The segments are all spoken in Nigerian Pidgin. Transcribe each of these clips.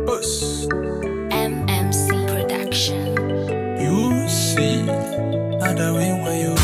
Us. MMC Production. You see, other way when you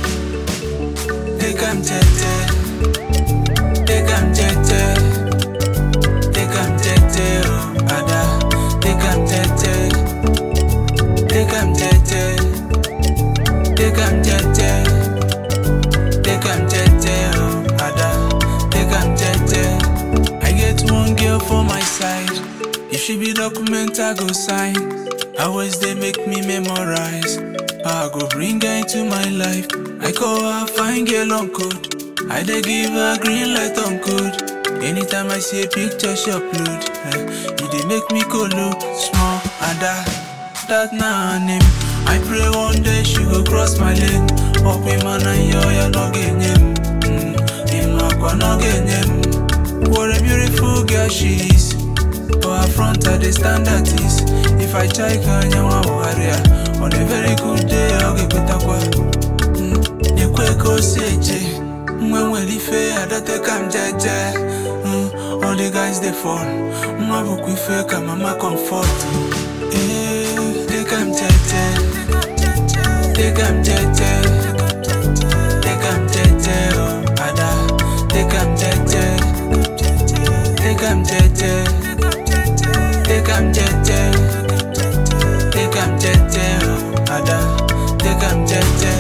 take am tete, take am tete, take am tete, oh, ada, take am tete, take am tete, take am tete, take am tete, oh, ada, take am tete. I get one girl for my side. If she be document, I go sign. Always they make me memorize. I go bring her into my life. I call her fine girl on code. I dey give her green light on code. Anytime I see a picture she upload, eh, it dey make me go low small ada. That na her name. I pray one day she go cross my lane. Up in man and yo ya no genye. Mm, in my no genye. What a beautiful girl she is. For her front I dey stand at ease. If I check her nyawa warrior on a very good day I'll get better kwa. Nyekwe ko seje. Mwe nwere ife adateka m jeje. Mm, All the guys dey fall. Mwa bụkwa ife ka mama comfort. Eh, take am jeje. Take am jeje. Take am jeje, oh, ada. Take am jeje. Take am jeje. Take am jeje. Take am jeje, oh, ada. Take am jeje.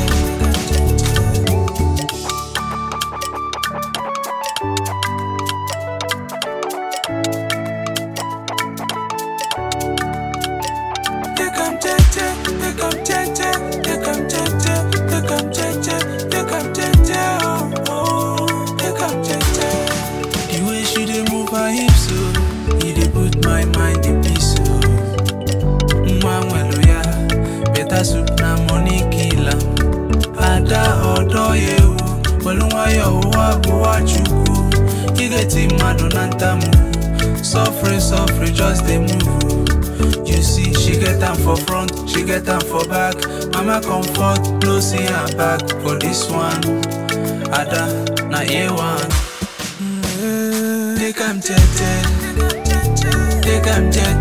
Take am jeje, take am jeje, take am jeje, take am jeje, take am jeje, oh, oh, take am jeje. The way she dey move her hips, oh, e dey put my mind in peace, oh. Nwa nwelu ya, better soup na money kill am. Ada ọdọ ya ewu, welu nwayọ ụwa bụwa chukwu. Igeti mmadụ na ntamu, suffer suffer just dey move. oh. You see, she get am for front, she get am for back. Mama comfort, no see her back for this one. Ada na A1. Take am tete, take am tete,